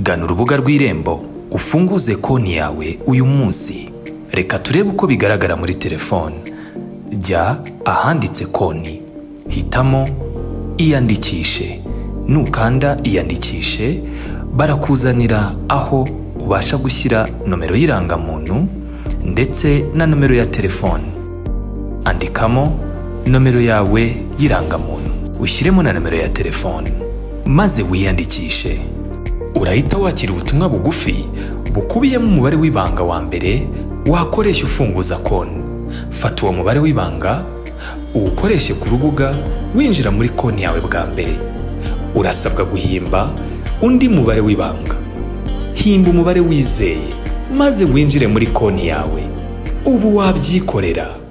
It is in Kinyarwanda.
gana urubuga rw'irembo ufunguze konti yawe uyu munsi reka turebe uko bigaragara muri telefone jya ahanditse konti hitamo iyandikishe nukanda iyandikishe barakuzanira aho ubasha gushyira nomero y'irangamuntu ndetse na nomero ya telefone andikamo nomero yawe y'irangamuntu ushyiremo na nomero ya telefone maze wiyandikishe urahita wakira ubutumwa bugufi bukubiyemo umubare w'ibanga wa mbere wakoresha ufunguza konti fata uwo mubare w'ibanga uwukoreshe ku rubuga winjira muri konti yawe bwa mbere urasabwa guhimba undi mubare w'ibanga himba umubare wizeye maze winjire muri konti yawe ubu wabyikorera